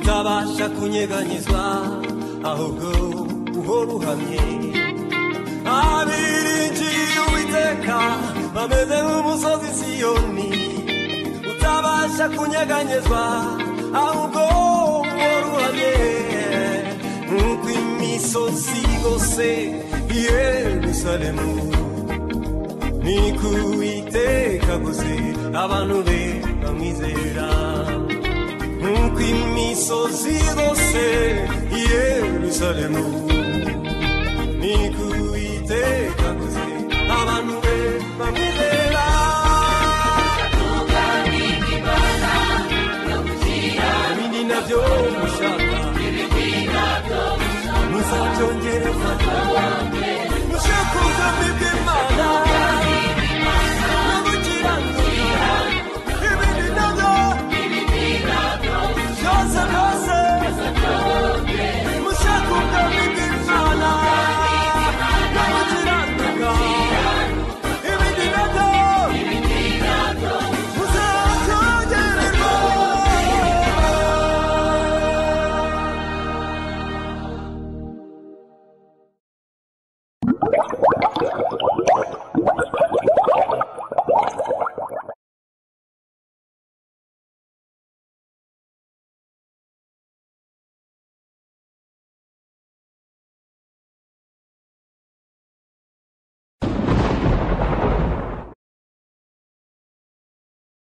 ntabasha kunyeganyezwa ahubwo uhora uhamye abiringiye uwiteka bameze nk'umusozi siyoni utabasha kunyeganyezwa ahubwo uhora uhamye nk'uko imisozi yose yerusalemu ni kuwiteka gusa abantu be bamwizera nk'uko imisozi yose yerusalemu ni kuwiteka gusa abantu be bamwizera ibindi nabyo mushaka muzabyongere fata mushake ubwami bw'imana